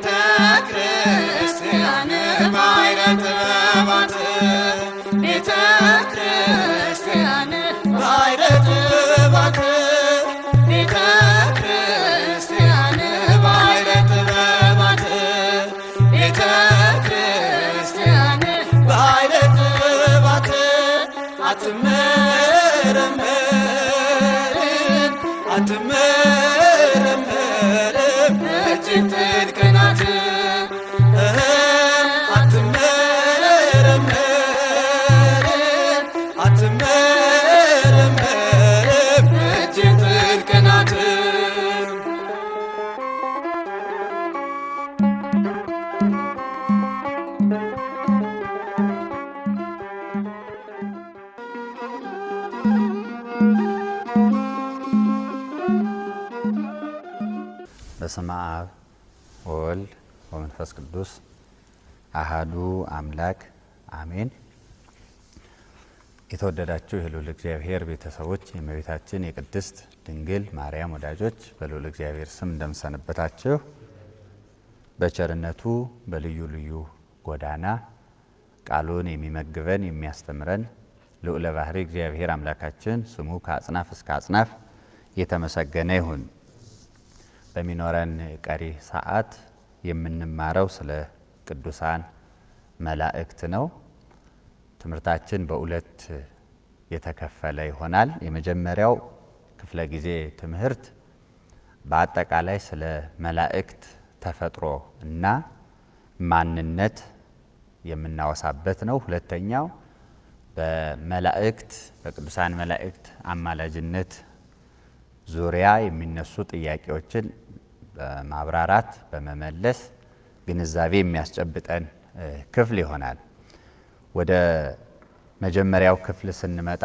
ቤተ ክርስቲያን ባሕረ ጥበባት ቤተ ክርስቲያን ባሕረ ጥበባት ቤተ ክርስቲያን ባሕረ ጥበባት ቤተ ክርስቲያን ባሕረ ጥበባት አትመረመርም አትመረመርም እጅግ ጥልቅ ናት አትመረመርም አትመረመርም እጅግ ጥልቅ ናት በስመ አብ ወወልድ ወመንፈስ ቅዱስ አሃዱ አምላክ አሜን። የተወደዳችሁ የልዑል እግዚአብሔር ቤተሰቦች የእመቤታችን የቅድስት ድንግል ማርያም ወዳጆች በልዑል እግዚአብሔር ስም እንደምሰነበታችሁ በቸርነቱ በልዩ ልዩ ጎዳና ቃሉን የሚመግበን የሚያስተምረን ልዑለ ባሕሪ እግዚአብሔር አምላካችን ስሙ ከአጽናፍ እስከ አጽናፍ የተመሰገነ ይሁን። በሚኖረን ቀሪ ሰዓት የምንማረው ስለ ቅዱሳን መላእክት ነው። ትምህርታችን በሁለት የተከፈለ ይሆናል። የመጀመሪያው ክፍለ ጊዜ ትምህርት በአጠቃላይ ስለ መላእክት ተፈጥሮ እና ማንነት የምናወሳበት ነው። ሁለተኛው በመላእክት በቅዱሳን መላእክት አማላጅነት ዙሪያ የሚነሱ ጥያቄዎችን በማብራራት በመመለስ ግንዛቤ የሚያስጨብጠን ክፍል ይሆናል። ወደ መጀመሪያው ክፍል ስንመጣ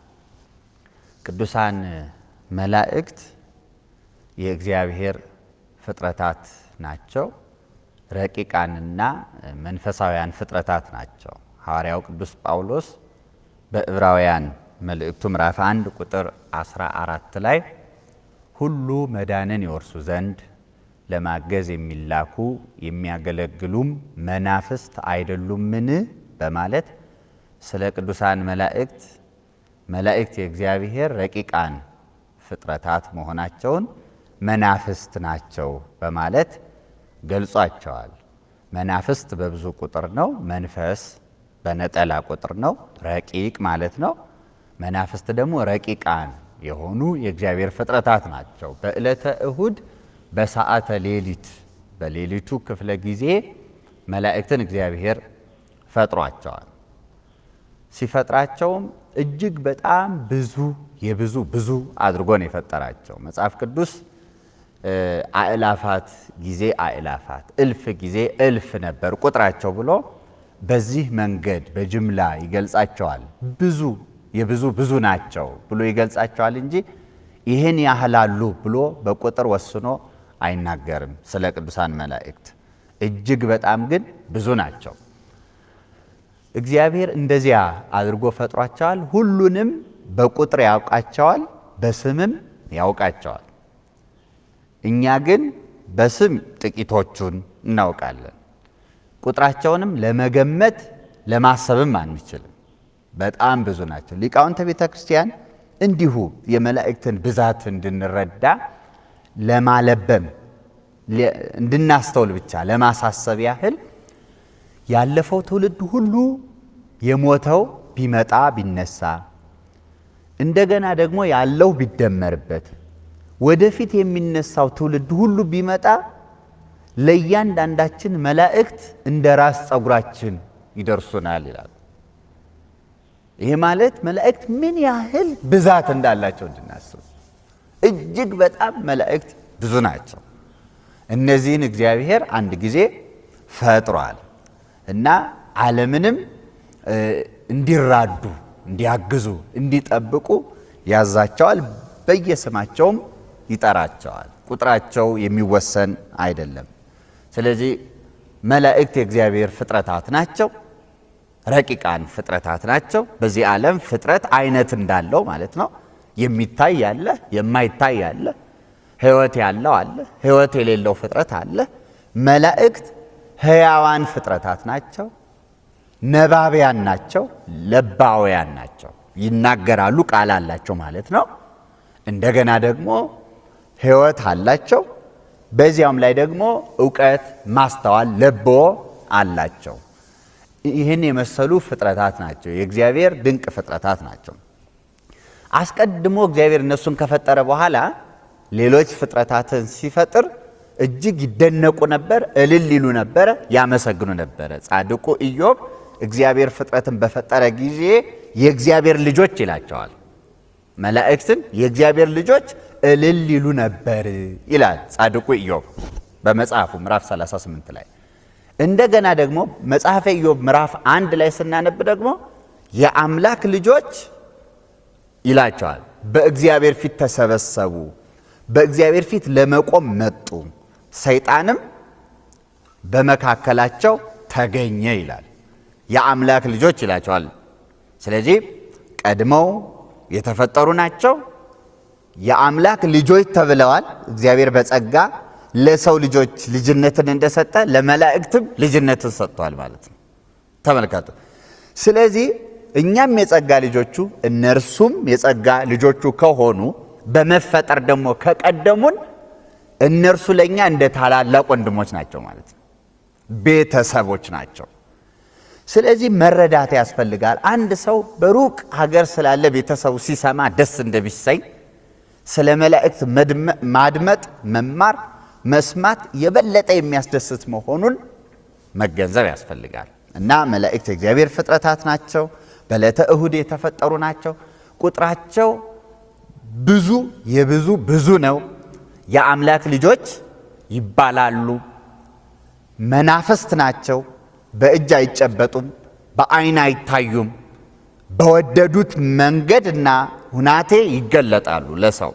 ቅዱሳን መላእክት የእግዚአብሔር ፍጥረታት ናቸው። ረቂቃንና መንፈሳውያን ፍጥረታት ናቸው። ሐዋርያው ቅዱስ ጳውሎስ በዕብራውያን መልእክቱ ምዕራፍ 1 ቁጥር 14 ላይ ሁሉ መዳንን ይወርሱ ዘንድ ለማገዝ የሚላኩ የሚያገለግሉም መናፍስት አይደሉምን? በማለት ስለ ቅዱሳን መላእክት መላእክት የእግዚአብሔር ረቂቃን ፍጥረታት መሆናቸውን መናፍስት ናቸው በማለት ገልጿቸዋል። መናፍስት በብዙ ቁጥር ነው። መንፈስ በነጠላ ቁጥር ነው። ረቂቅ ማለት ነው። መናፍስት ደግሞ ረቂቃን የሆኑ የእግዚአብሔር ፍጥረታት ናቸው። በዕለተ እሁድ በሰዓተ ሌሊት በሌሊቱ ክፍለ ጊዜ መላእክትን እግዚአብሔር ፈጥሯቸዋል። ሲፈጥራቸውም እጅግ በጣም ብዙ የብዙ ብዙ አድርጎ ነው የፈጠራቸው። መጽሐፍ ቅዱስ አእላፋት ጊዜ አእላፋት እልፍ ጊዜ እልፍ ነበር ቁጥራቸው ብሎ በዚህ መንገድ በጅምላ ይገልጻቸዋል። ብዙ የብዙ ብዙ ናቸው ብሎ ይገልጻቸዋል እንጂ ይህን ያህላሉ ብሎ በቁጥር ወስኖ አይናገርም። ስለ ቅዱሳን መላእክት እጅግ በጣም ግን ብዙ ናቸው። እግዚአብሔር እንደዚያ አድርጎ ፈጥሯቸዋል። ሁሉንም በቁጥር ያውቃቸዋል፣ በስምም ያውቃቸዋል። እኛ ግን በስም ጥቂቶቹን እናውቃለን። ቁጥራቸውንም ለመገመት ለማሰብም አንችልም። በጣም ብዙ ናቸው። ሊቃውንተ ቤተ ክርስቲያን እንዲሁ የመላእክትን ብዛት እንድንረዳ ለማለበም እንድናስተውል ብቻ ለማሳሰብ ያህል ያለፈው ትውልድ ሁሉ የሞተው ቢመጣ ቢነሳ እንደገና ደግሞ ያለው ቢደመርበት ወደፊት የሚነሳው ትውልድ ሁሉ ቢመጣ ለእያንዳንዳችን መላእክት እንደ ራስ ፀጉራችን ይደርሱናል ይላል። ይሄ ማለት መላእክት ምን ያህል ብዛት እንዳላቸው እንድናስብ እጅግ በጣም መላእክት ብዙ ናቸው። እነዚህን እግዚአብሔር አንድ ጊዜ ፈጥሯል እና ዓለምንም እንዲራዱ፣ እንዲያግዙ፣ እንዲጠብቁ ያዛቸዋል። በየስማቸውም ይጠራቸዋል። ቁጥራቸው የሚወሰን አይደለም። ስለዚህ መላእክት የእግዚአብሔር ፍጥረታት ናቸው። ረቂቃን ፍጥረታት ናቸው። በዚህ ዓለም ፍጥረት አይነት እንዳለው ማለት ነው። የሚታይ አለ፣ የማይታይ አለ፣ ሕይወት ያለው አለ፣ ሕይወት የሌለው ፍጥረት አለ። መላእክት ሕያዋን ፍጥረታት ናቸው፣ ነባቢያን ናቸው፣ ለባውያን ናቸው። ይናገራሉ፣ ቃል አላቸው ማለት ነው። እንደገና ደግሞ ሕይወት አላቸው። በዚያውም ላይ ደግሞ እውቀት፣ ማስተዋል፣ ለቦ አላቸው። ይህን የመሰሉ ፍጥረታት ናቸው። የእግዚአብሔር ድንቅ ፍጥረታት ናቸው። አስቀድሞ እግዚአብሔር እነሱን ከፈጠረ በኋላ ሌሎች ፍጥረታትን ሲፈጥር እጅግ ይደነቁ ነበር፣ እልል ይሉ ነበረ፣ ያመሰግኑ ነበረ። ጻድቁ ኢዮብ እግዚአብሔር ፍጥረትን በፈጠረ ጊዜ የእግዚአብሔር ልጆች ይላቸዋል። መላእክትን የእግዚአብሔር ልጆች እልል ይሉ ነበር ይላል ጻድቁ ኢዮብ በመጽሐፉ ምዕራፍ 38 ላይ። እንደገና ደግሞ መጽሐፈ ኢዮብ ምዕራፍ አንድ ላይ ስናነብ ደግሞ የአምላክ ልጆች ይላቸዋል በእግዚአብሔር ፊት ተሰበሰቡ፣ በእግዚአብሔር ፊት ለመቆም መጡ፣ ሰይጣንም በመካከላቸው ተገኘ ይላል። የአምላክ ልጆች ይላቸዋል። ስለዚህ ቀድመው የተፈጠሩ ናቸው። የአምላክ ልጆች ተብለዋል። እግዚአብሔር በጸጋ ለሰው ልጆች ልጅነትን እንደሰጠ ለመላእክትም ልጅነትን ሰጥቷል ማለት ነው። ተመልከቱ። ስለዚህ እኛም የጸጋ ልጆቹ እነርሱም የጸጋ ልጆቹ ከሆኑ በመፈጠር ደግሞ ከቀደሙን እነርሱ ለእኛ እንደ ታላላቅ ወንድሞች ናቸው ማለት ነው። ቤተሰቦች ናቸው። ስለዚህ መረዳት ያስፈልጋል። አንድ ሰው በሩቅ ሀገር ስላለ ቤተሰቡ ሲሰማ ደስ እንደሚሰኝ ስለ መላእክት ማድመጥ፣ መማር፣ መስማት የበለጠ የሚያስደስት መሆኑን መገንዘብ ያስፈልጋል እና መላእክት የእግዚአብሔር ፍጥረታት ናቸው። በዕለተ እሁድ የተፈጠሩ ናቸው። ቁጥራቸው ብዙ የብዙ ብዙ ነው። የአምላክ ልጆች ይባላሉ። መናፍስት ናቸው። በእጅ አይጨበጡም፣ በአይን አይታዩም። በወደዱት መንገድና ሁናቴ ይገለጣሉ ለሰው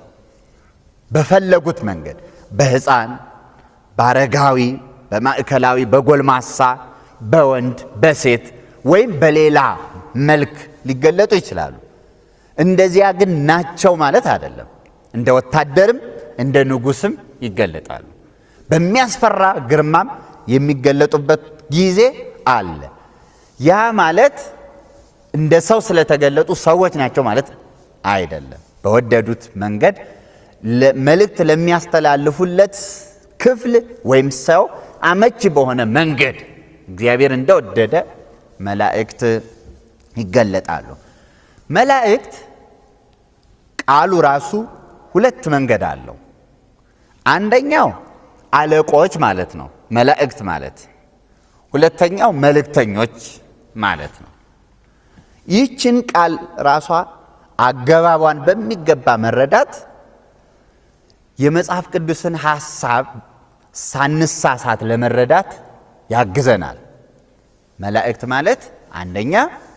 በፈለጉት መንገድ በሕፃን፣ በአረጋዊ፣ በማዕከላዊ፣ በጎልማሳ፣ በወንድ፣ በሴት ወይም በሌላ መልክ ሊገለጡ ይችላሉ። እንደዚያ ግን ናቸው ማለት አይደለም። እንደ ወታደርም እንደ ንጉሥም ይገለጣሉ። በሚያስፈራ ግርማም የሚገለጡበት ጊዜ አለ። ያ ማለት እንደ ሰው ስለተገለጡ ሰዎች ናቸው ማለት አይደለም። በወደዱት መንገድ መልእክት ለሚያስተላልፉለት ክፍል ወይም ሰው አመቺ በሆነ መንገድ እግዚአብሔር እንደወደደ መላእክት ይገለጣሉ። መላእክት ቃሉ ራሱ ሁለት መንገድ አለው። አንደኛው አለቆች ማለት ነው፣ መላእክት ማለት። ሁለተኛው መልእክተኞች ማለት ነው። ይህችን ቃል ራሷ አገባቧን በሚገባ መረዳት የመጽሐፍ ቅዱስን ሐሳብ ሳንሳሳት ለመረዳት ያግዘናል። መላእክት ማለት አንደኛ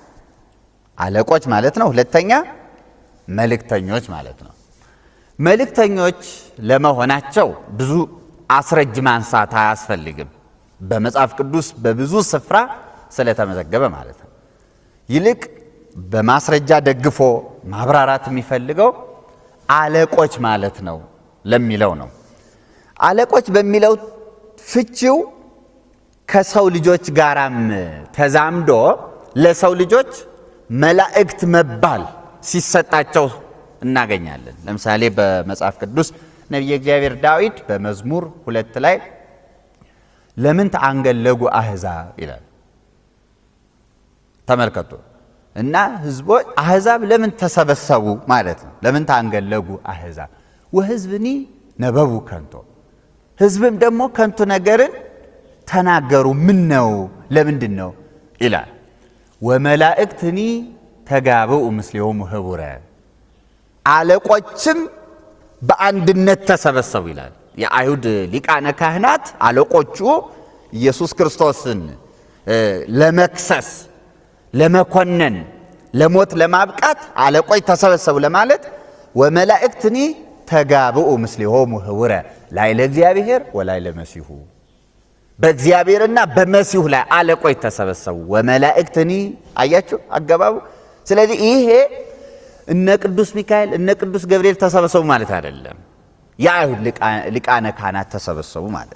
አለቆች ማለት ነው። ሁለተኛ መልእክተኞች ማለት ነው። መልእክተኞች ለመሆናቸው ብዙ አስረጅ ማንሳት አያስፈልግም። በመጽሐፍ ቅዱስ በብዙ ስፍራ ስለተመዘገበ ማለት ነው። ይልቅ በማስረጃ ደግፎ ማብራራት የሚፈልገው አለቆች ማለት ነው ለሚለው ነው። አለቆች በሚለው ፍቺው ከሰው ልጆች ጋራም ተዛምዶ ለሰው ልጆች መላእክት መባል ሲሰጣቸው እናገኛለን። ለምሳሌ በመጽሐፍ ቅዱስ ነቢየ እግዚአብሔር ዳዊት በመዝሙር ሁለት ላይ ለምን ተአንገለጉ አሕዛብ ይላል። ተመልከቱ እና ህዝቦች አሕዛብ ለምን ተሰበሰቡ ማለት ነው። ለምን ተአንገለጉ አሕዛብ ወህዝብኒ ነበቡ ከንቶ ህዝብም ደግሞ ከንቱ ነገርን ተናገሩ። ምን ነው ለምንድን ነው ይላል። ወመላእክትኒ ተጋብኡ ምስሌሆሙ ህቡረ አለቆችም በአንድነት ተሰበሰቡ ይላል። የአይሁድ ሊቃነ ካህናት አለቆቹ ኢየሱስ ክርስቶስን ለመክሰስ፣ ለመኮነን፣ ለሞት ለማብቃት አለቆች ተሰበሰቡ ለማለት ወመላእክትኒ ተጋብኡ ምስሌሆሙ ህቡረ ላዕለ እግዚአብሔር ወላዕለ መሲሁ በእግዚአብሔርና በመሲሁ ላይ አለቆች ተሰበሰቡ። ወመላእክትኒ አያችሁ አገባቡ። ስለዚህ ይሄ እነ ቅዱስ ሚካኤል እነ ቅዱስ ገብርኤል ተሰበሰቡ ማለት አይደለም። የአይሁድ ሊቃነ ካህናት ተሰበሰቡ ማለት ነው።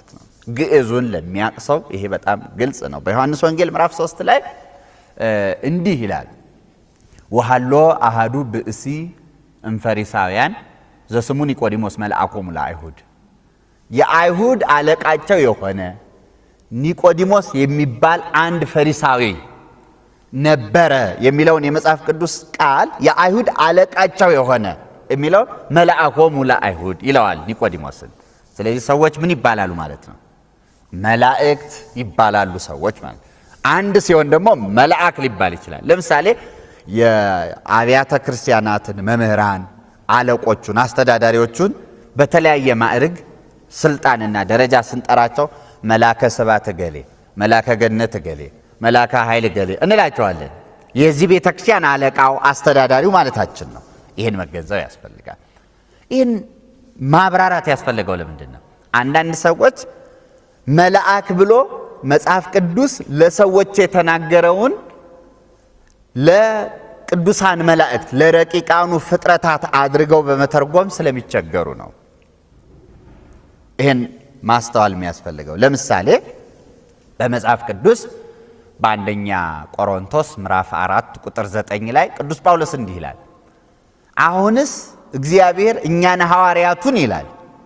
ግዕዙን ለሚያቅ ሰው ይሄ በጣም ግልጽ ነው። በዮሐንስ ወንጌል ምዕራፍ 3 ላይ እንዲህ ይላል ወሃሎ አሃዱ ብእሲ እምፈሪሳውያን ዘስሙ ኒቆዲሞስ መልአኮሙ ለአይሁድ የአይሁድ አለቃቸው የሆነ ኒቆዲሞስ የሚባል አንድ ፈሪሳዊ ነበረ የሚለውን የመጽሐፍ ቅዱስ ቃል የአይሁድ አለቃቸው የሆነ የሚለውን መልአኮሙ ለአይሁድ ይለዋል ኒቆዲሞስን። ስለዚህ ሰዎች ምን ይባላሉ ማለት ነው? መላእክት ይባላሉ ሰዎች ማለት አንድ ሲሆን ደግሞ መልአክ ሊባል ይችላል። ለምሳሌ የአብያተ ክርስቲያናትን መምህራን፣ አለቆቹን፣ አስተዳዳሪዎቹን በተለያየ ማዕርግ ስልጣንና ደረጃ ስንጠራቸው መላከ ስብሐት እገሌ፣ መላከ ገነት እገሌ፣ መላከ ኃይል እገሌ እንላቸዋለን። የዚህ ቤተ ክርስቲያን አለቃው አስተዳዳሪው ማለታችን ነው። ይህን መገንዘብ ያስፈልጋል። ይህን ማብራራት ያስፈልገው ለምንድን ነው? አንዳንድ ሰዎች መልአክ ብሎ መጽሐፍ ቅዱስ ለሰዎች የተናገረውን ለቅዱሳን መላእክት ለረቂቃኑ ፍጥረታት አድርገው በመተርጎም ስለሚቸገሩ ነው። ይህን ማስተዋል የሚያስፈልገው ለምሳሌ በመጽሐፍ ቅዱስ በአንደኛ ቆሮንቶስ ምዕራፍ አራት ቁጥር ዘጠኝ ላይ ቅዱስ ጳውሎስ እንዲህ ይላል፣ አሁንስ እግዚአብሔር እኛን ሐዋርያቱን ይላል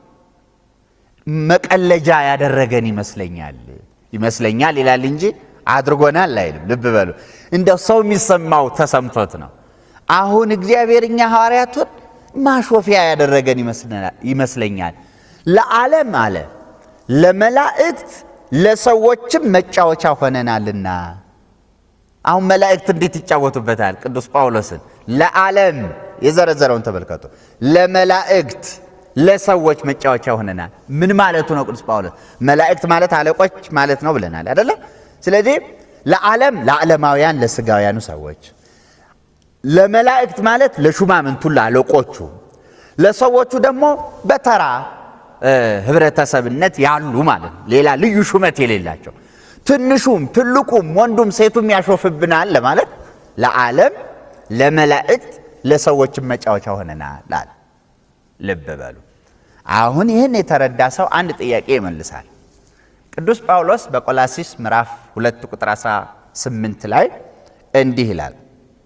መቀለጃ ያደረገን ይመስለኛል ይመስለኛል ይላል እንጂ አድርጎናል አይልም። ልብ በሉ፣ እንደው ሰው የሚሰማው ተሰምቶት ነው። አሁን እግዚአብሔር እኛ ሐዋርያቱን ማሾፊያ ያደረገን ይመስለኛል ለዓለም አለ ለመላእክት ለሰዎችም መጫወቻ ሆነናልና። አሁን መላእክት እንዴት ይጫወቱበታል? ቅዱስ ጳውሎስን ለዓለም የዘረዘረውን ተመልከቱ። ለመላእክት ለሰዎች መጫወቻ ሆነናል። ምን ማለቱ ነው? ቅዱስ ጳውሎስ መላእክት ማለት አለቆች ማለት ነው ብለናል አይደለ? ስለዚህ ለዓለም ለዓለማውያን ለስጋውያኑ ሰዎች፣ ለመላእክት ማለት ለሹማምንቱ ለአለቆቹ፣ ለሰዎቹ ደግሞ በተራ ህብረተሰብነት ያሉ ማለት ነው። ሌላ ልዩ ሹመት የሌላቸው ትንሹም ትልቁም ወንዱም ሴቱም ያሾፍብናል ለማለት ለዓለም ለመላእክት ለሰዎችም መጫወቻ ሆነናል። ልብ በሉ። አሁን ይህን የተረዳ ሰው አንድ ጥያቄ ይመልሳል። ቅዱስ ጳውሎስ በቆላሲስ ምዕራፍ 2 ቁጥር 18 ላይ እንዲህ ይላል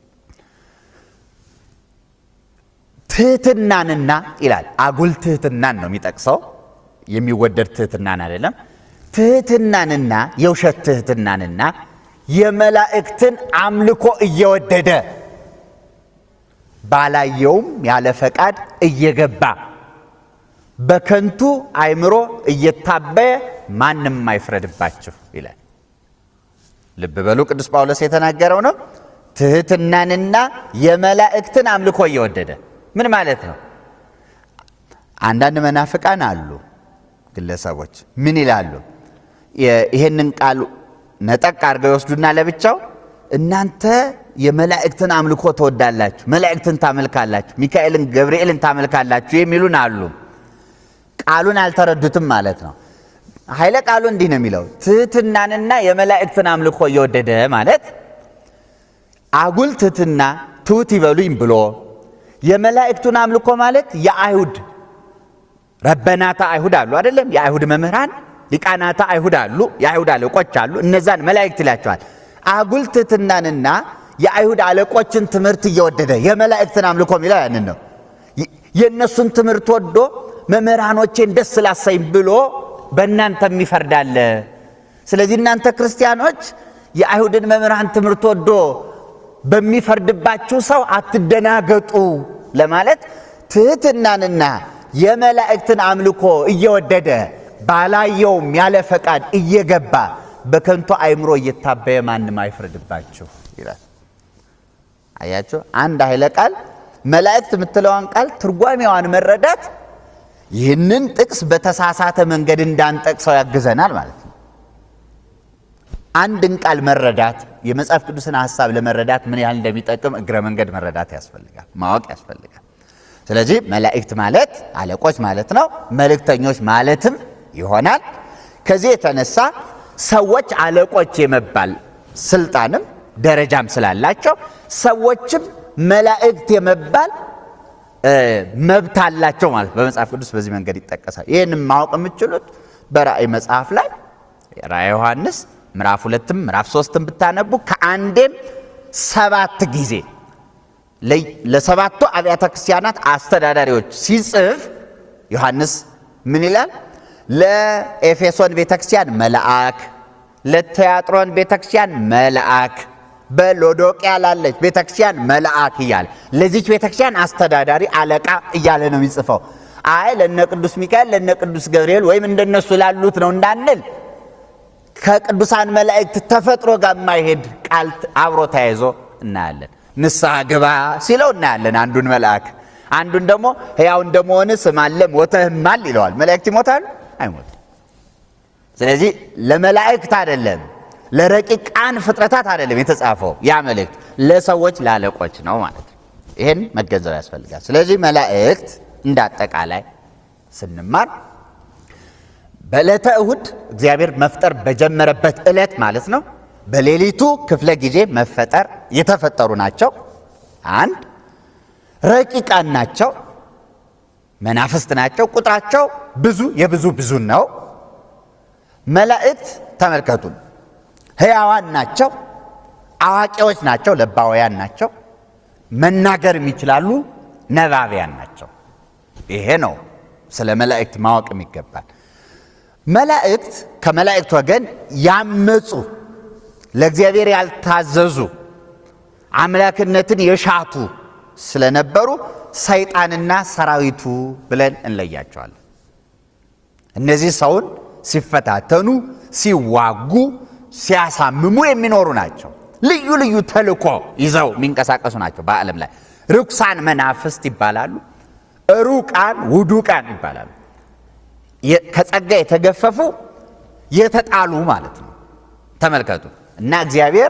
ትህትናንና ይላል። አጉል ትህትናን ነው የሚጠቅሰው፣ የሚወደድ ትህትናን አይደለም። ትህትናንና የውሸት ትህትናንና የመላእክትን አምልኮ እየወደደ ባላየውም ያለ ፈቃድ እየገባ በከንቱ አእምሮ እየታበየ ማንም አይፍረድባችሁ ይላል። ልብ በሉ፣ ቅዱስ ጳውሎስ የተናገረው ነው። ትህትናንና የመላእክትን አምልኮ እየወደደ ምን ማለት ነው? አንዳንድ መናፍቃን አሉ ግለሰቦች ምን ይላሉ? ይሄንን ቃል ነጠቅ አድርገው ይወስዱና ለብቻው እናንተ የመላእክትን አምልኮ ትወዳላችሁ፣ መላእክትን ታመልካላችሁ፣ ሚካኤልን ገብርኤልን ታመልካላችሁ የሚሉን አሉ። ቃሉን አልተረዱትም ማለት ነው። ኃይለ ቃሉ እንዲህ ነው የሚለው ትህትናንና የመላእክትን አምልኮ እየወደደ ማለት አጉል ትህትና ትሑት ይበሉኝ ብሎ የመላእክቱን አምልኮ ማለት የአይሁድ ረበናታ አይሁድ አሉ አይደለም? የአይሁድ መምህራን ሊቃናታ አይሁድ አሉ፣ የአይሁድ አለቆች አሉ። እነዛን መላእክት ይላቸዋል። አጉል ትሕትናንና የአይሁድ አለቆችን ትምህርት እየወደደ የመላእክትን አምልኮ የሚለው ያንን ነው። የእነሱን ትምህርት ወዶ መምህራኖቼን ደስ ላሰኝ ብሎ በእናንተም ይፈርዳል። ስለዚህ እናንተ ክርስቲያኖች የአይሁድን መምህራን ትምህርት ወዶ በሚፈርድባችሁ ሰው አትደናገጡ ለማለት ትሕትናንና የመላእክትን አምልኮ እየወደደ ባላየውም ያለ ፈቃድ እየገባ በከንቱ አእምሮ እየታበየ ማንም አይፍረድባችሁ ይላል። አያችሁ፣ አንድ ኃይለ ቃል መላእክት የምትለዋን ቃል ትርጓሜዋን መረዳት ይህንን ጥቅስ በተሳሳተ መንገድ እንዳንጠቅሰው ያግዘናል ማለት ነው። አንድን ቃል መረዳት የመጽሐፍ ቅዱስን ሐሳብ ለመረዳት ምን ያህል እንደሚጠቅም እግረ መንገድ መረዳት ያስፈልጋል፣ ማወቅ ያስፈልጋል። ስለዚህ መላእክት ማለት አለቆች ማለት ነው። መልእክተኞች ማለትም ይሆናል። ከዚህ የተነሳ ሰዎች አለቆች የመባል ስልጣንም ደረጃም ስላላቸው ሰዎችም መላእክት የመባል መብት አላቸው ማለት በመጽሐፍ ቅዱስ በዚህ መንገድ ይጠቀሳል። ይህንም ማወቅ የምትችሉት በራእይ መጽሐፍ ላይ ራእይ ዮሐንስ ምዕራፍ ሁለትም ምዕራፍ ሶስትም ብታነቡ ከአንዴም ሰባት ጊዜ ለ- ለሰባቱ አብያተ ክርስቲያናት አስተዳዳሪዎች ሲጽፍ ዮሐንስ ምን ይላል? ለኤፌሶን ቤተክርስቲያን መልአክ፣ ለቲያጥሮን ቤተክርስቲያን መልአክ፣ በሎዶቅያ ላለች ቤተክርስቲያን መልአክ እያለ ለዚች ቤተክርስቲያን አስተዳዳሪ አለቃ እያለ ነው የሚጽፈው። አይ ለነ ቅዱስ ሚካኤል ለነ ቅዱስ ገብርኤል ወይም እንደነሱ ላሉት ነው እንዳንል ከቅዱሳን መላእክት ተፈጥሮ ጋር የማይሄድ ቃል አብሮ ተያይዞ እናያለን። ንስሐ ግባ ሲለው እናያለን አንዱን መልአክ፣ አንዱን ደግሞ ሕያው እንደመሆን ስማለ ሞተህማል ይለዋል። መላእክት ይሞታሉ? አይሞቱም። ስለዚህ ለመላእክት አይደለም ለረቂቃን ፍጥረታት አይደለም የተጻፈው ያ መልእክት ለሰዎች ለአለቆች ነው ማለት ነው። ይህን መገንዘብ ያስፈልጋል። ስለዚህ መላእክት እንደ አጠቃላይ ስንማር በዕለተ እሁድ እግዚአብሔር መፍጠር በጀመረበት ዕለት ማለት ነው። በሌሊቱ ክፍለ ጊዜ መፈጠር የተፈጠሩ ናቸው። አንድ ረቂቃን ናቸው፣ መናፍስት ናቸው። ቁጥራቸው ብዙ የብዙ ብዙ ነው። መላእክት ተመልከቱን፣ ሕያዋን ናቸው፣ አዋቂዎች ናቸው፣ ለባውያን ናቸው፣ መናገር የሚችላሉ፣ ነባቢያን ናቸው። ይሄ ነው ስለ መላእክት ማወቅ የሚገባል። መላእክት ከመላእክት ወገን ያመፁ ለእግዚአብሔር ያልታዘዙ አምላክነትን የሻቱ ስለነበሩ ሰይጣንና ሰራዊቱ ብለን እንለያቸዋለን። እነዚህ ሰውን ሲፈታተኑ፣ ሲዋጉ፣ ሲያሳምሙ የሚኖሩ ናቸው። ልዩ ልዩ ተልእኮ ይዘው የሚንቀሳቀሱ ናቸው። በዓለም ላይ ርኩሳን መናፍስት ይባላሉ። ሩቃን ውዱቃን ይባላሉ። የ- ከጸጋ የተገፈፉ የተጣሉ ማለት ነው። ተመልከቱ እና እግዚአብሔር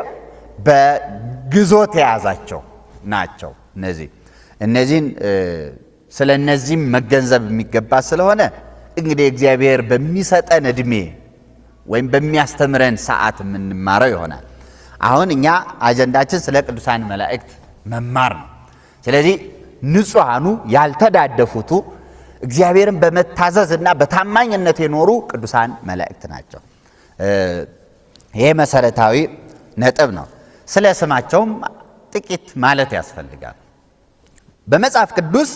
በግዞት የያዛቸው ናቸው። እነዚህ እነዚህን እ፣ ስለ እነዚህም መገንዘብ የሚገባ ስለሆነ እንግዲህ እግዚአብሔር በሚሰጠን እድሜ ወይም በሚያስተምረን ሰዓት የምንማረው ይሆናል። አሁን እኛ አጀንዳችን ስለ ቅዱሳን መላእክት መማር ነው። ስለዚህ ንጹሐኑ ያልተዳደፉቱ እግዚአብሔርን በመታዘዝ እና በታማኝነት የኖሩ ቅዱሳን መላእክት ናቸው። እ፣ ይሄ መሰረታዊ ነጥብ ነው። ስለ ስማቸውም ጥቂት ማለት ያስፈልጋል። በመጽሐፍ ቅዱስ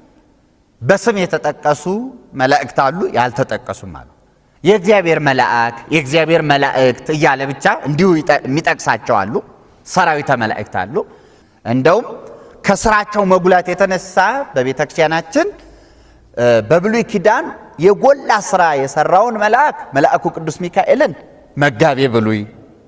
በስም የተጠቀሱ መላእክት አሉ፣ ያልተጠቀሱም አሉ። የእግዚአብሔር መልአክ የእግዚአብሔር መላእክት እያለ ብቻ እንዲሁ ይጠ- የሚጠቅሳቸው አሉ። ሰራዊተ መላእክት አሉ። እንደውም ከስራቸው መጉላት የተነሳ በቤተ ክርስቲያናችን እ፣ በብሉይ ኪዳን የጎላ ስራ የሰራውን መልአክ መልአኩ ቅዱስ ሚካኤልን መጋቤ ብሉይ፣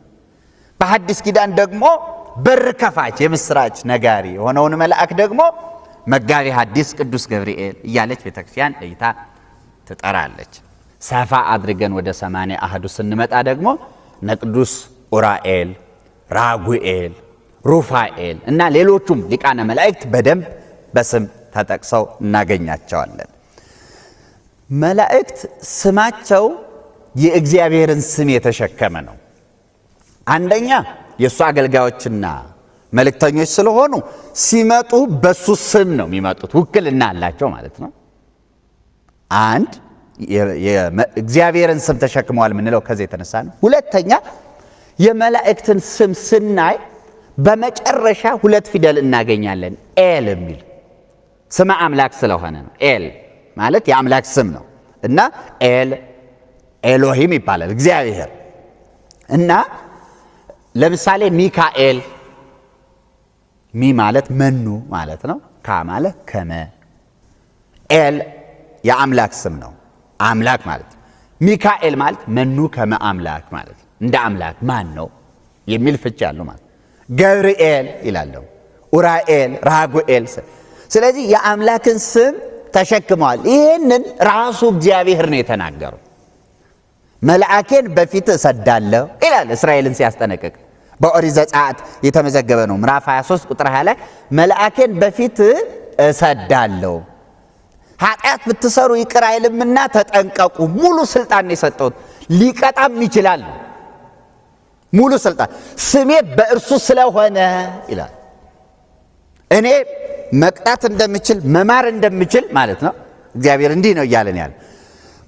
በሐዲስ ኪዳን ደግሞ በር ከፋች የምስራች ነጋሪ የሆነውን መልአክ ደግሞ መጋቤ ሐዲስ ቅዱስ ገብርኤል እያለች ቤተ ክርስቲያን ለይታ ትጠራለች። ሰፋ አድርገን ወደ ሰማንያ አህዱ ስንመጣ ደግሞ እነ ቅዱስ ኡራኤል፣ ራጉኤል፣ ሩፋኤል እና ሌሎቹም ሊቃነ መላእክት በደንብ በስም ተጠቅሰው እናገኛቸዋለን። መላእክት ስማቸው የእግዚአብሔርን ስም የተሸከመ ነው። አንደኛ የእሱ አገልጋዮችና መልእክተኞች ስለሆኑ ሲመጡ በሱ ስም ነው የሚመጡት። ውክልና አላቸው ማለት ነው። አንድ የ- የ- እግዚአብሔርን ስም ተሸክመዋል የምንለው ከዚህ የተነሳ ነው። ሁለተኛ የመላእክትን ስም ስናይ በመጨረሻ ሁለት ፊደል እናገኛለን። ኤል የሚል ስመ አምላክ ስለሆነ ነው። ኤል ማለት የአምላክ ስም ነው እና ኤል ኤሎሂም ይባላል እግዚአብሔር እና ለምሳሌ ሚካኤል ሚ ማለት መኑ ማለት ነው። ካ ማለት ከመ ኤል የአምላክ ስም ነው። አምላክ ማለት ነው። ሚካኤል ማለት መኑ ከመ አምላክ ማለት ነው። እንደ አምላክ ማን ነው የሚል ፍች ያለው ማለት ነው። ገብርኤል ይላለሁ፣ ኡራኤል፣ ራጉኤል። ስለዚህ የአምላክን ስም ተሸክመዋል። ይህንን ራሱ እግዚአብሔር ነው የተናገረው። መልአኬን በፊት እሰዳለሁ ይላል እስራኤልን ሲያስጠነቅቅ በኦሪት ዘጸአት የተመዘገበ ነው። ምዕራፍ 23 ቁጥር 20 ላይ መልአኬን በፊት እሰዳለሁ ኃጢአት ብትሰሩ ይቅር አይልምና ተጠንቀቁ። ሙሉ ስልጣን ነው የሰጠሁት። ሊቀጣም ይችላል። ሙሉ ስልጣን ስሜ በእርሱ ስለሆነ ይላል። እኔ መቅጣት እንደምችል መማር እንደምችል ማለት ነው። እግዚአብሔር እንዲህ ነው እያለን ያለ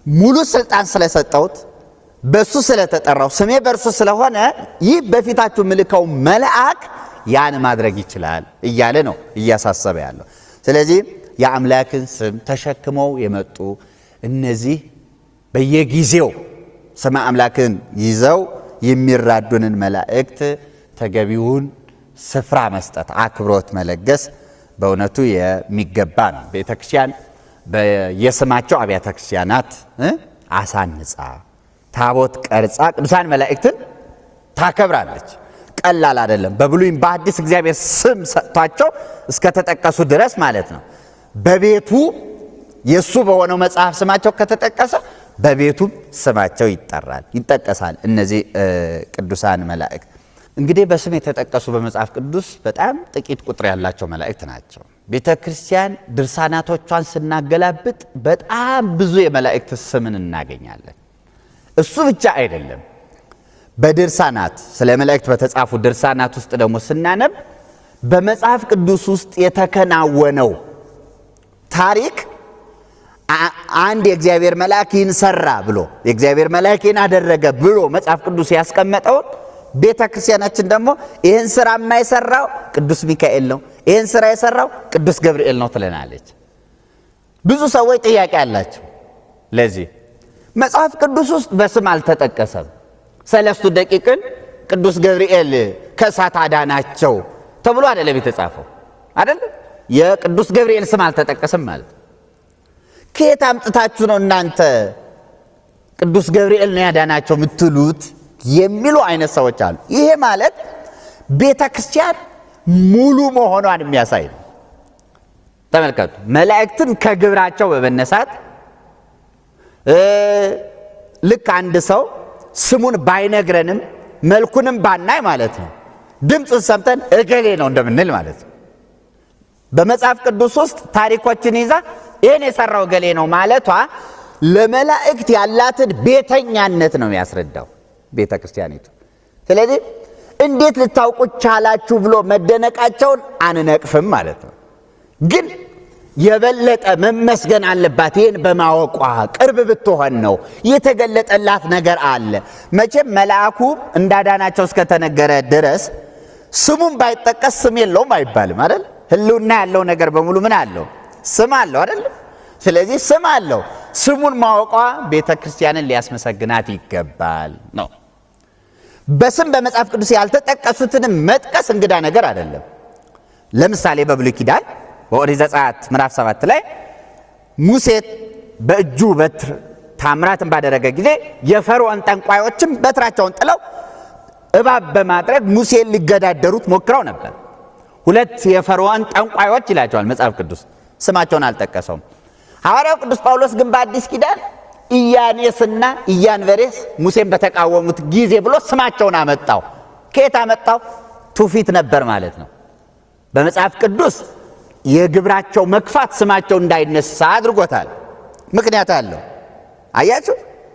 ሙሉ ስልጣን ስለሰጠሁት በሱ ስለተጠራው ስሜ በእርሱ ስለሆነ ይህ በፊታችሁ ምልከው መልአክ ያን ማድረግ ይችላል እያለ ነው እያሳሰበ ያለው። ስለዚህ የአምላክን ስም ተሸክመው የመጡ እነዚህ በየጊዜው ስመ አምላክን ይዘው የሚራዱንን መላእክት ተገቢውን ስፍራ መስጠት፣ አክብሮት መለገስ በእውነቱ የሚገባ ነው። ቤተ ክርስቲያን በየስማቸው አብያተ ክርስቲያናት አሳንጻ ታቦት ቀርጻ ቅዱሳን መላእክትን ታከብራለች። ቀላል አይደለም። በብሉይም በአዲስ እግዚአብሔር ስም ሰጥቷቸው እስከተጠቀሱ ድረስ ማለት ነው። በቤቱ የእሱ በሆነው መጽሐፍ ስማቸው ከተጠቀሰ በቤቱም ስማቸው ይጠራል ይጠቀሳል። እነዚህ ቅዱሳን መላእክት እንግዲህ በስም የተጠቀሱ በመጽሐፍ ቅዱስ በጣም ጥቂት ቁጥር ያላቸው መላእክት ናቸው። ቤተ ክርስቲያን ድርሳናቶቿን ስናገላብጥ በጣም ብዙ የመላእክት ስምን እናገኛለን። እሱ ብቻ አይደለም። በድርሳናት ስለ መላእክት በተጻፉ ድርሳናት ውስጥ ደግሞ ስናነብ በመጽሐፍ ቅዱስ ውስጥ የተከናወነው ታሪክ አንድ የእግዚአብሔር መልአክ ይህን ሰራ ብሎ የእግዚአብሔር መልአክ ይህን አደረገ ብሎ መጽሐፍ ቅዱስ ያስቀመጠውን ቤተ ክርስቲያናችን ደግሞ ይህን ስራ የማይሰራው ቅዱስ ሚካኤል ነው፣ ይህን ስራ የሰራው ቅዱስ ገብርኤል ነው ትለናለች። ብዙ ሰዎች ጥያቄ አላቸው። ለዚህ መጽሐፍ ቅዱስ ውስጥ በስም አልተጠቀሰም። ሰለስቱ ደቂቅን ቅዱስ ገብርኤል ከእሳት አዳናቸው ተብሎ አይደለም የተጻፈው፣ አይደለም የቅዱስ ገብርኤል ስም አልተጠቀሰም ማለት ከየት አምጥታችሁ ነው እናንተ ቅዱስ ገብርኤል ነው ያዳናቸው የምትሉት የሚሉ አይነት ሰዎች አሉ። ይሄ ማለት ቤተ ክርስቲያን ሙሉ መሆኗን የሚያሳይ ነው። ተመልከቱ። መላእክትን ከግብራቸው በመነሳት ልክ አንድ ሰው ስሙን ባይነግረንም መልኩንም ባናይ ማለት ነው ድምፁን ሰምተን እገሌ ነው እንደምንል ማለት ነው። በመጽሐፍ ቅዱስ ውስጥ ታሪኮችን ይዛ ይህን የሰራው እገሌ ነው ማለቷ ለመላእክት ያላትን ቤተኛነት ነው የሚያስረዳው ቤተ ክርስቲያኒቱ። ስለዚህ እንዴት ልታውቁ ቻላችሁ ብሎ መደነቃቸውን አንነቅፍም ማለት ነው። ግን የበለጠ መመስገን አለባት። ይህን በማወቋ ቅርብ ብትሆን ነው የተገለጠላት ነገር አለ። መቼም መልአኩ እንዳዳናቸው እስከተነገረ ድረስ ስሙም ባይጠቀስ ስም የለውም አይባልም አይደል? ህልውና ያለው ነገር በሙሉ ምን አለው? ስም አለው አይደለም? ስለዚህ ስም አለው። ስሙን ማወቋ ቤተ ክርስቲያንን ሊያስመሰግናት ይገባል ነው። በስም በመጽሐፍ ቅዱስ ያልተጠቀሱትንም መጥቀስ እንግዳ ነገር አይደለም። ለምሳሌ በብሉይ ኪዳን በኦሪት ዘጸአት ምዕራፍ ሰባት ላይ ሙሴ በእጁ በትር ታምራትን ባደረገ ጊዜ የፈርዖን ጠንቋዮችም በትራቸውን ጥለው እባብ በማድረግ ሙሴን ሊገዳደሩት ሞክረው ነበር። ሁለት የፈርዖን ጠንቋዮች ይላቸዋል መጽሐፍ ቅዱስ፣ ስማቸውን አልጠቀሰውም። ሐዋርያው ቅዱስ ጳውሎስ ግን በአዲስ ኪዳን ኢያኔስና ኢያንበሬስ ሙሴን በተቃወሙት ጊዜ ብሎ ስማቸውን አመጣው። ከየት አመጣው? ትውፊት ነበር ማለት ነው። በመጽሐፍ ቅዱስ የግብራቸው መክፋት ስማቸው እንዳይነሳ አድርጎታል። ምክንያት አለው። አያችሁ፣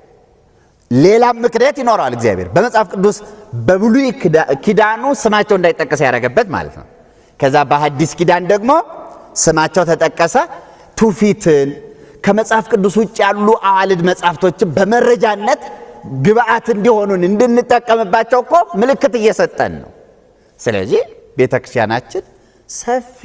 ሌላም ምክንያት ይኖረዋል እግዚአብሔር በመጽሐፍ ቅዱስ በብሉይ ኪዳኑ ስማቸው እንዳይጠቀስ ያደረገበት ማለት ነው። ከዛ በሐዲስ ኪዳን ደግሞ ስማቸው ተጠቀሰ። ትውፊትን ከመጽሐፍ ቅዱስ ውጭ ያሉ አዋልድ መጽሐፍቶችን በመረጃነት ግብአት እንዲሆኑን እንድንጠቀምባቸው እኮ ምልክት እየሰጠን ነው። ስለዚህ ቤተ ክርስቲያናችን ሰፊ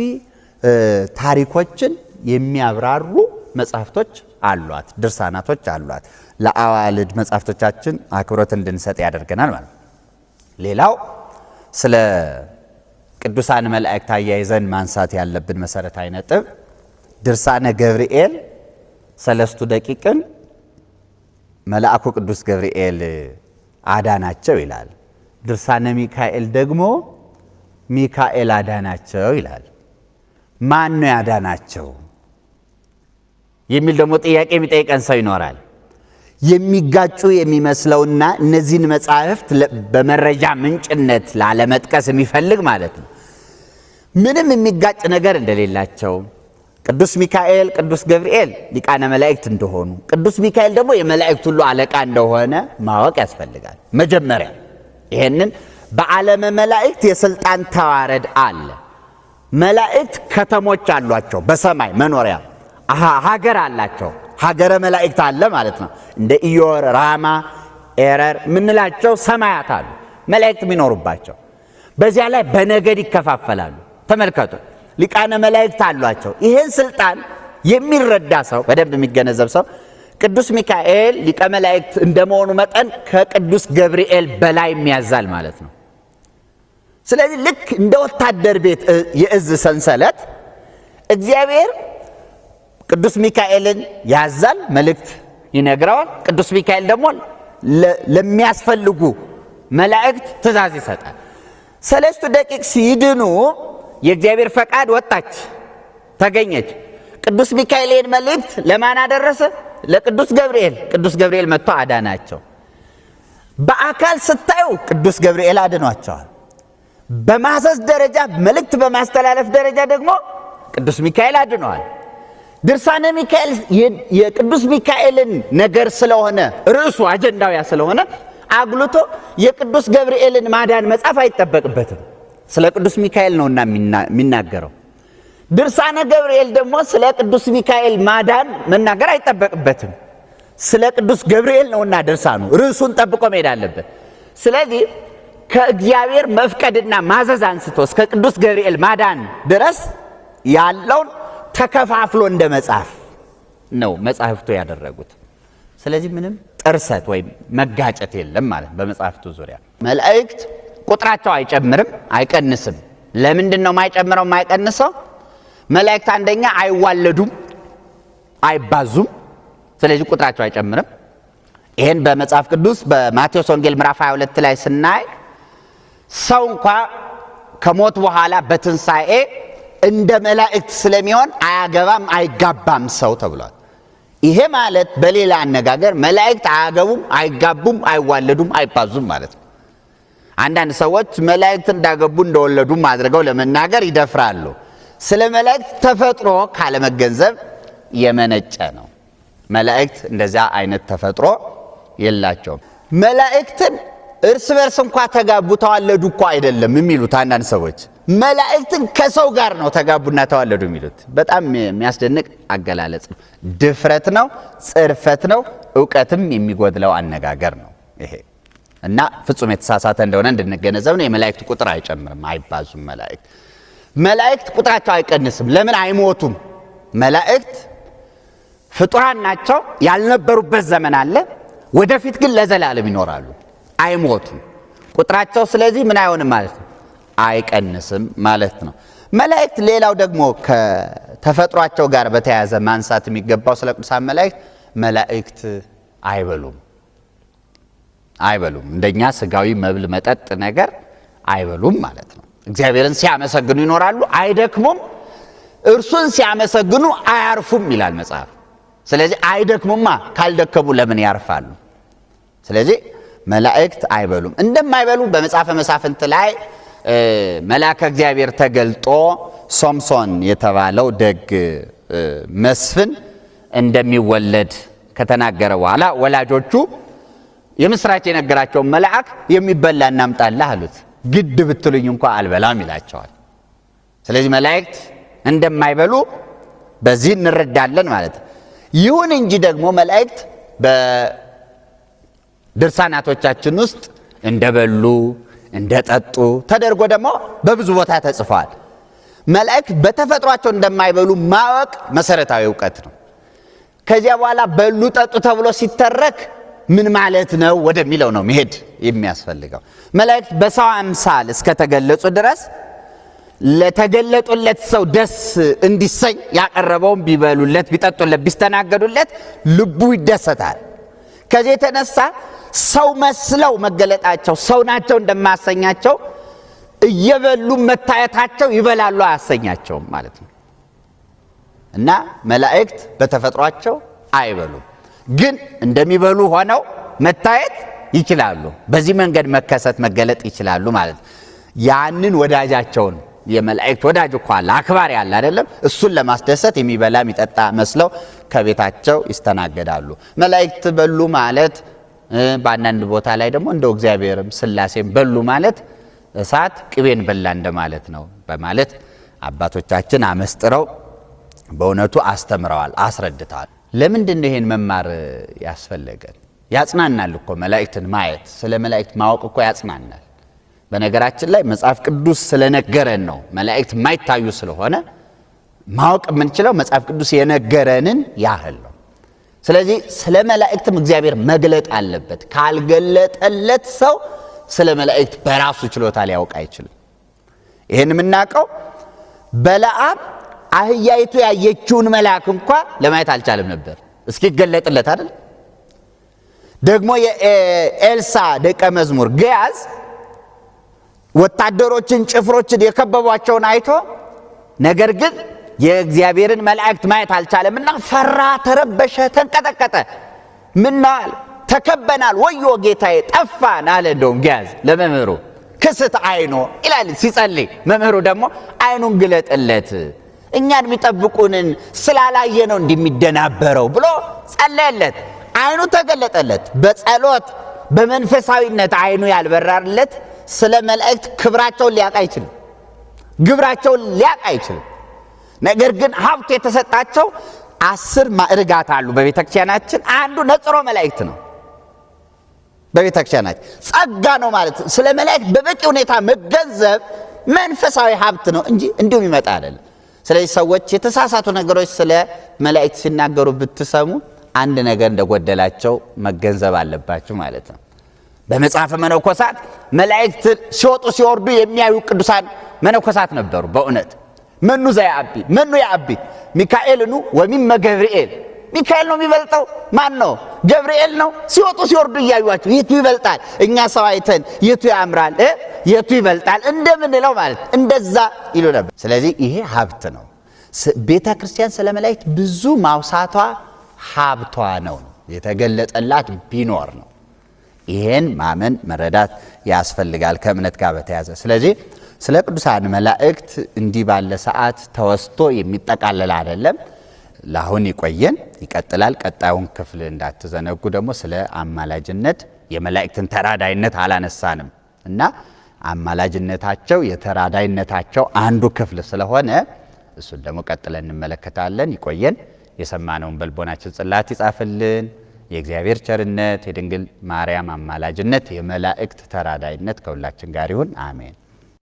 ታሪኮችን የሚያብራሩ መጽሐፍቶች አሏት፣ ድርሳናቶች አሏት። ለአዋልድ መጽሐፍቶቻችን አክብሮት እንድንሰጥ ያደርገናል ማለት ነው። ሌላው ስለ ቅዱሳን መላእክት አያይዘን ማንሳት ያለብን መሰረታዊ ነጥብ ድርሳነ ገብርኤል ሰለስቱ ደቂቅን መልአኩ ቅዱስ ገብርኤል አዳናቸው ይላል። ድርሳነ ሚካኤል ደግሞ ሚካኤል አዳናቸው ይላል። ማን ነው ያዳናቸው የሚል ደግሞ ጥያቄ የሚጠይቀን ሰው ይኖራል። የሚጋጩ የሚመስለውና እነዚህን መጻሕፍት በመረጃ ምንጭነት ላለመጥቀስ የሚፈልግ ማለት ነው ምንም የሚጋጭ ነገር እንደሌላቸው ቅዱስ ሚካኤል ቅዱስ ገብርኤል ሊቃነ መላእክት እንደሆኑ ቅዱስ ሚካኤል ደግሞ የመላእክት ሁሉ አለቃ እንደሆነ ማወቅ ያስፈልጋል። መጀመሪያ ይሄንን በዓለመ መላእክት የስልጣን ተዋረድ አለ። መላእክት ከተሞች አሏቸው፣ በሰማይ መኖሪያ ሀገር አላቸው። ሀገረ መላእክት አለ ማለት ነው። እንደ ኢዮር፣ ራማ፣ ኤረር የምንላቸው ሰማያት አሉ መላእክት የሚኖሩባቸው። በዚያ ላይ በነገድ ይከፋፈላሉ። ተመልከቱ፣ ሊቃነ መላእክት አሏቸው። ይህን ስልጣን የሚረዳ ሰው በደንብ የሚገነዘብ ሰው ቅዱስ ሚካኤል ሊቀ መላእክት እንደመሆኑ መጠን ከቅዱስ ገብርኤል በላይ የሚያዛል ማለት ነው። ስለዚህ ልክ እንደ ወታደር ቤት የእዝ ሰንሰለት እግዚአብሔር ቅዱስ ሚካኤልን ያዛል፣ መልእክት ይነግረዋል። ቅዱስ ሚካኤል ደግሞ ለሚያስፈልጉ መላእክት ትእዛዝ ይሰጣል። ሰለስቱ ደቂቅ ሲድኑ የእግዚአብሔር ፈቃድ ወጣች ተገኘች። ቅዱስ ሚካኤል ይህን መልእክት ለማን አደረሰ? ለቅዱስ ገብርኤል። ቅዱስ ገብርኤል መጥቶ አዳናቸው። በአካል ስታዩ ቅዱስ ገብርኤል አድኗቸዋል። በማዘዝ ደረጃ መልእክት በማስተላለፍ ደረጃ ደግሞ ቅዱስ ሚካኤል አድነዋል። ድርሳነ ሚካኤል የቅዱስ ሚካኤልን ነገር ስለሆነ ርዕሱ አጀንዳውያ ስለሆነ አጉልቶ የቅዱስ ገብርኤልን ማዳን መጻፍ አይጠበቅበትም። ስለ ቅዱስ ሚካኤል ነውና የሚናገረው። ድርሳነ ገብርኤል ደግሞ ስለ ቅዱስ ሚካኤል ማዳን መናገር አይጠበቅበትም። ስለ ቅዱስ ገብርኤል ነውና ድርሳኑ ርዕሱን ጠብቆ መሄድ አለበት። ስለዚህ ከእግዚአብሔር መፍቀድና ማዘዝ አንስቶ እስከ ቅዱስ ገብርኤል ማዳን ድረስ ያለውን ተከፋፍሎ እንደ መጽሐፍ ነው መጽሐፍቱ ያደረጉት። ስለዚህ ምንም ጥርሰት ወይም መጋጨት የለም ማለት በመጽሐፍቱ ዙሪያ። መላእክት ቁጥራቸው አይጨምርም አይቀንስም። ለምንድን ነው የማይጨምረው የማይቀንሰው? መላእክት አንደኛ አይዋለዱም፣ አይባዙም። ስለዚህ ቁጥራቸው አይጨምርም። ይህን በመጽሐፍ ቅዱስ በማቴዎስ ወንጌል ምዕራፍ 22 ላይ ስናይ ሰው እንኳ ከሞት በኋላ በትንሣኤ እንደ መላእክት ስለሚሆን አያገባም አይጋባም ሰው ተብሏል። ይሄ ማለት በሌላ አነጋገር መላእክት አያገቡም፣ አይጋቡም፣ አይዋለዱም፣ አይባዙም ማለት ነው። አንዳንድ ሰዎች መላእክት እንዳገቡ እንደወለዱም አድርገው ለመናገር ይደፍራሉ። ስለ መላእክት ተፈጥሮ ካለመገንዘብ የመነጨ ነው። መላእክት እንደዚያ አይነት ተፈጥሮ የላቸውም። መላእክትን እርስ በርስ እንኳ ተጋቡ ተዋለዱ እኮ አይደለም የሚሉት አንዳንድ ሰዎች መላእክትን ከሰው ጋር ነው ተጋቡና ተዋለዱ የሚሉት። በጣም የሚያስደንቅ አገላለጽ ነው። ድፍረት ነው፣ ጽርፈት ነው፣ እውቀትም የሚጎድለው አነጋገር ነው ይሄ እና ፍጹም የተሳሳተ እንደሆነ እንድንገነዘብ ነው። የመላእክት ቁጥር አይጨምርም፣ አይባዙም። መላእክት መላእክት ቁጥራቸው አይቀንስም። ለምን አይሞቱም? መላእክት ፍጡራን ናቸው። ያልነበሩበት ዘመን አለ። ወደፊት ግን ለዘላለም ይኖራሉ፣ አይሞቱም። ቁጥራቸው ስለዚህ ምን አይሆንም ማለት ነው አይቀንስም ማለት ነው። መላእክት ሌላው ደግሞ ከተፈጥሯቸው ጋር በተያያዘ ማንሳት የሚገባው ስለ ቅዱሳን መላእክት መላእክት አይበሉም አይበሉም እንደኛ ስጋዊ መብል መጠጥ ነገር አይበሉም ማለት ነው። እግዚአብሔርን ሲያመሰግኑ ይኖራሉ፣ አይደክሙም። እርሱን ሲያመሰግኑ አያርፉም ይላል መጽሐፍ። ስለዚህ አይደክሙማ፣ ካልደከሙ ለምን ያርፋሉ? ስለዚህ መላእክት አይበሉም። እንደማይበሉ በመጽሐፈ መሳፍንት ላይ መልአከ እግዚአብሔር ተገልጦ ሶምሶን የተባለው ደግ መስፍን እንደሚወለድ ከተናገረ በኋላ ወላጆቹ የምስራች የነገራቸውን መልአክ የሚበላ እናምጣልህ አሉት። ግድ ብትሉኝ እንኳ አልበላም ይላቸዋል። ስለዚህ መላእክት እንደማይበሉ በዚህ እንረዳለን ማለት ነው። ይሁን እንጂ ደግሞ መላእክት በድርሳናቶቻችን ውስጥ እንደበሉ እንደጠጡ ተደርጎ ደግሞ በብዙ ቦታ ተጽፏል። መላእክት በተፈጥሯቸው እንደማይበሉ ማወቅ መሰረታዊ እውቀት ነው። ከዚያ በኋላ በሉ ጠጡ ተብሎ ሲተረክ ምን ማለት ነው ወደሚለው ነው መሄድ የሚያስፈልገው። መላእክት በሰው አምሳል እስከተገለጹ ድረስ ለተገለጡለት ሰው ደስ እንዲሰኝ ያቀረበውን ቢበሉለት፣ ቢጠጡለት፣ ቢስተናገዱለት ልቡ ይደሰታል። ከዚህ የተነሳ ሰው መስለው መገለጣቸው ሰው ናቸው እንደማያሰኛቸው እየበሉ መታየታቸው ይበላሉ አያሰኛቸውም ማለት ነው። እና መላእክት በተፈጥሯቸው አይበሉም፣ ግን እንደሚበሉ ሆነው መታየት ይችላሉ። በዚህ መንገድ መከሰት መገለጥ ይችላሉ ማለት ነው። ያንን ወዳጃቸውን የመላእክት ወዳጅ እኮ አለ አክባሪ አለ አይደለም? እሱን ለማስደሰት የሚበላ የሚጠጣ መስለው ከቤታቸው ይስተናገዳሉ። መላእክት በሉ ማለት በአንዳንድ ቦታ ላይ ደግሞ እንደው እግዚአብሔርም ሥላሴም በሉ ማለት እሳት ቅቤን በላ እንደማለት ነው በማለት አባቶቻችን አመስጥረው በእውነቱ አስተምረዋል፣ አስረድተዋል። ለምንድን ነው ይሄን መማር ያስፈለገን? ያጽናናል እኮ መላእክትን ማየት። ስለ መላእክት ማወቅ እኮ ያጽናናል። በነገራችን ላይ መጽሐፍ ቅዱስ ስለነገረን ነው። መላእክት የማይታዩ ስለሆነ ማወቅ የምንችለው መጽሐፍ ቅዱስ የነገረንን ያህል ነው። ስለዚህ ስለ መላእክትም እግዚአብሔር መግለጥ አለበት። ካልገለጠለት ሰው ስለ መላእክት በራሱ ችሎታ ሊያውቅ አይችልም። ይህን የምናውቀው በለዓም አህያይቱ ያየችውን መልአክ እንኳ ለማየት አልቻለም ነበር እስኪገለጥለት አይደል። ደግሞ የኤልሳ ደቀ መዝሙር ገያዝ ወታደሮችን ጭፍሮችን የከበቧቸውን አይቶ ነገር ግን የእግዚአብሔርን መላእክት ማየት አልቻለምና ፈራ፣ ተረበሸ፣ ተንቀጠቀጠ። ምናል ተከበናል፣ ወዮ ጌታዬ ጠፋን አለ። እንደውም ገያዝ ለመምህሩ ክስት አይኖ ይላል ሲጸልይ፣ መምህሩ ደግሞ አይኑን ግለጥለት እኛን የሚጠብቁንን ስላላየ ነው እንደሚደናበረው ብሎ ጸለየለት። አይኑ ተገለጠለት። በጸሎት በመንፈሳዊነት አይኑ ያልበራለት ስለ መላእክት ክብራቸውን ሊያውቅ አይችልም። ግብራቸውን ሊያውቅ አይችልም። ነገር ግን ሀብቱ የተሰጣቸው አስር ማዕርጋት አሉ በቤተ ክርስቲያናችን። አንዱ ነጽሮ መላእክት ነው። በቤተ ክርስቲያናችን ጸጋ ነው ማለት ስለ መላእክት በበቂ ሁኔታ መገንዘብ መንፈሳዊ ሀብት ነው እንጂ እንዲሁም ይመጣ አይደለም። ስለዚህ ሰዎች የተሳሳቱ ነገሮች ስለ መላእክት ሲናገሩ ብትሰሙ አንድ ነገር እንደጎደላቸው መገንዘብ አለባችሁ ማለት ነው። በመጽሐፈ መነኮሳት መላእክት ሲወጡ ሲወርዱ የሚያዩ ቅዱሳን መነኮሳት ነበሩ። በእውነት መኑ ዘያአቢ መኑ ያአቢ ሚካኤልኑ ወሚመ ገብርኤል ሚካኤል ነው የሚበልጠው? ማን ነው? ገብርኤል ነው። ሲወጡ ሲወርዱ እያዩቸው የቱ ይበልጣል? እኛ ሰው አይተን የቱ ያምራል እ የቱ ይበልጣል እንደምንለው ማለት እንደዛ ይሉ ነበር። ስለዚህ ይሄ ሀብት ነው። ቤተ ክርስቲያን ስለ መላእክት ብዙ ማውሳቷ ሀብቷ ነው። የተገለጠላት ቢኖር ነው። ይሄን ማመን መረዳት ያስፈልጋል ከእምነት ጋር በተያዘ ስለዚህ ስለ ቅዱሳን መላእክት እንዲህ ባለ ሰዓት ተወስቶ የሚጠቃለል አይደለም። ለአሁን ይቆየን፣ ይቀጥላል። ቀጣዩን ክፍል እንዳትዘነጉ። ደግሞ ስለ አማላጅነት የመላእክትን ተራዳይነት አላነሳንም እና አማላጅነታቸው የተራዳይነታቸው አንዱ ክፍል ስለሆነ እሱን ደግሞ ቀጥለን እንመለከታለን። ይቆየን። የሰማነውን በልቦናችን ጽላት ይጻፍልን። የእግዚአብሔር ቸርነት፣ የድንግል ማርያም አማላጅነት፣ የመላእክት ተራዳይነት ከሁላችን ጋር ይሁን። አሜን።